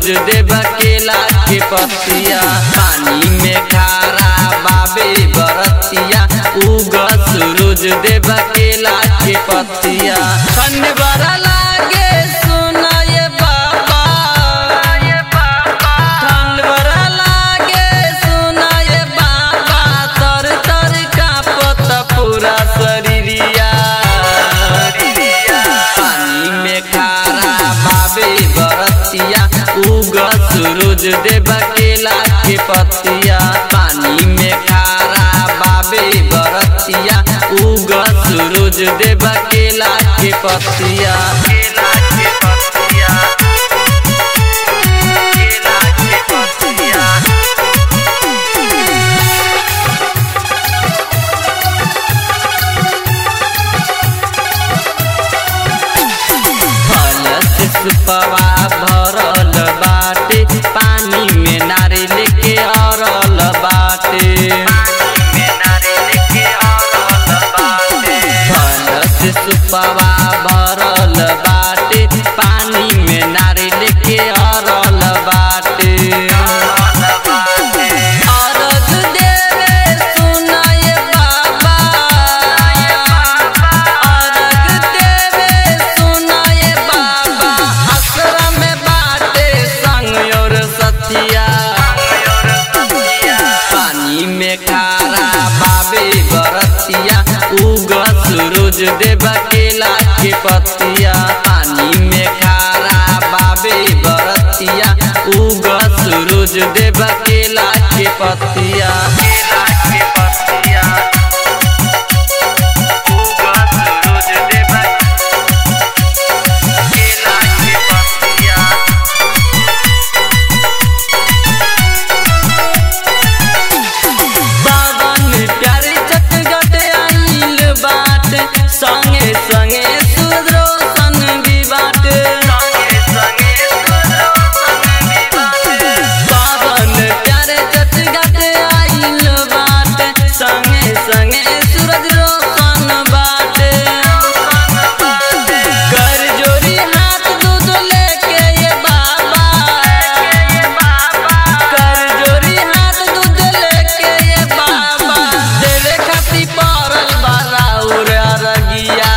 सूरज देव केला के पतिया पानी में खारा बाबे बरतिया उग सूरज देव केला के पतिया ठंड बड़ा लागे सुना ये बाबा ठंड बड़ा लागे सुना ये बाबा तर तर कांपत पूरा शरीरिया पानी में खारा बाबे बरतिया उग सूरज देव केला के पतिया पानी में खारा बाबे बरतिया उग सूरज देव केला के पतिया केला के पतिया केला के पतिया फल से सुपवा भरल बाटे पानी में नारियल के अरल बाटे फल से सुपवा भरल बाटे पानी में नारियल के अरल बाटे अरग देवे सुनाए बाबा अरग देवे सुनाए बाबा आश्रम में बाटे संग और सतिया पानी में खारा बाबे बरतिया उग सूरज देव केला के पतिया पानी में खारा बाबे बरतिया उग सूरज देव केला के पतिया केला के पतिया उग सूरज देव केला के पतिया बावन प्यारे चटगट आइल बाट संगे संगे सुदरोसन भी बाट बावन प्यारे चटगट आइल बाट संगे संगे सूरज रोशन बाट कर जोरी हाथ दूध लेके ये बाबा कर जोरी हाथ दूध लेके ये बाबा देवे खाती परल बारा उर अरगिया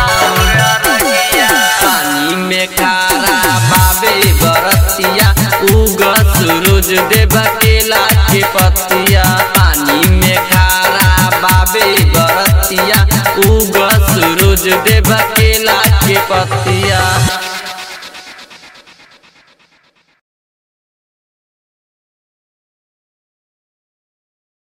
पानी में खारा बाबे बरतिया उग सूरज देव केला के पतिया पानी में खारा बाबे बरतिया उग सूरज देव केला के पतिया